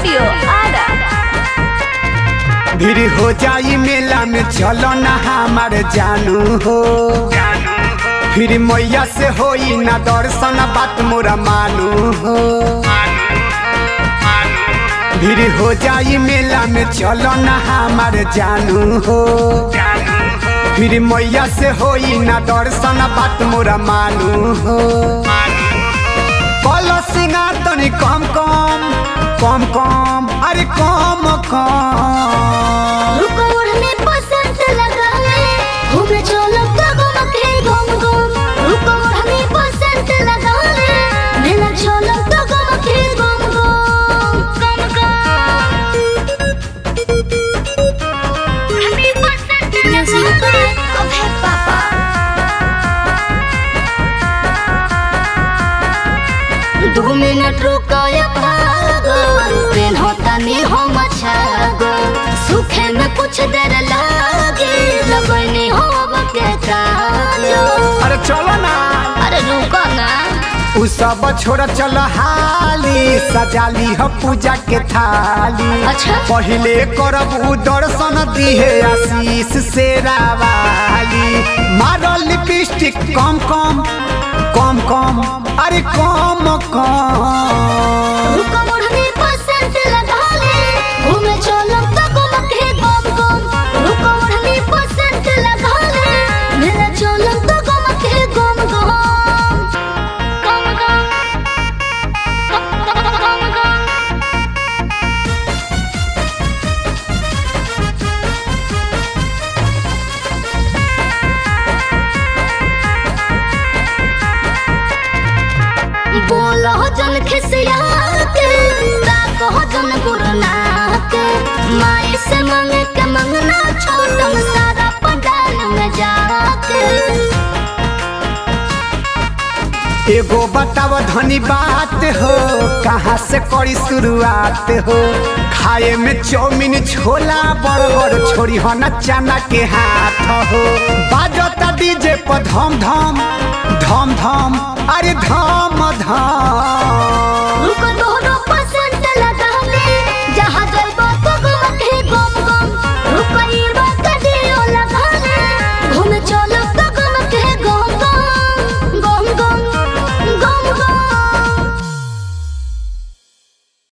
Studio Ara भीड़ हो जाई मेला में चलो ना हमार जानू हो फिर मैया से होई ना दर्शन बात मोरा मानू हो भीड़ हो जाई मेला में चलो ना हमार जानू हो फिर मैया से होई ना दर्शन बात मोरा मानू हो कल सिंगार तनी कम कम कम कम अरे कम कम रुको उड़ने पसंद लगा ले घूमे चलो कगो मके घूम घूम रुको उड़ने पसंद लगा ले मेला चलो कगो मके घूम घूम कम कम उड़ने पसंद म्यूजिक पे ओके पापा दो मिनट रुको या भागो ट्रेन होता नहीं हो मचागो सूखे में कुछ देर लागे लगनी हो के कालो अरे चलो ना अरे रुको ना उ सब छोड़ चल हाली सजाली ह पूजा के थाली अच्छा। पहिले करब उ दर्शन दिहे आशीष से रावाली मारो लिपस्टिक कम कम कम कम अरे कम कम रुको मुड़ने पसंद लगा ले घूमे चलो तको मके गम गम रुको मुड़ने पसंद लगा ले मेरा चलो तको मके गम गम गम गम गम गम बोलो जन खिसिया के ताको जन गुरना के माई से मांग के मंगना छोटम सारा पंडाल में जाके एगो बताव धनी बात हो कहाँ से करी शुरुआत हो खाए में चौमिन छोला बर्गर छोड़ी हो न चना के हाथ हो बाजता डीजे पर धम धम धम धम अरे धम धम रुको